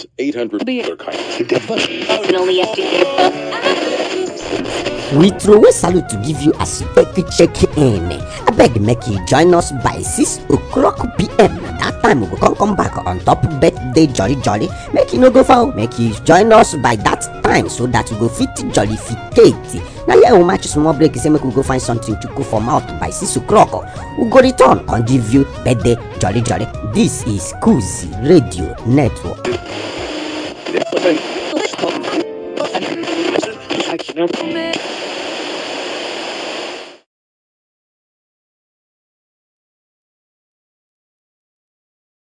Plus 800 beer kind. only we throway salute to give you as you take check in abeg make you join us by 6 o'clock pm na that time we go come come back on top birthday jolly jolly make you no go far make you join us by that time so that we go fit jollificate na here we match small break say make we go find something to cook for mouth by 6 o'clock we go return come give you birthday jolly jolly this is kuzi radio network. Listen.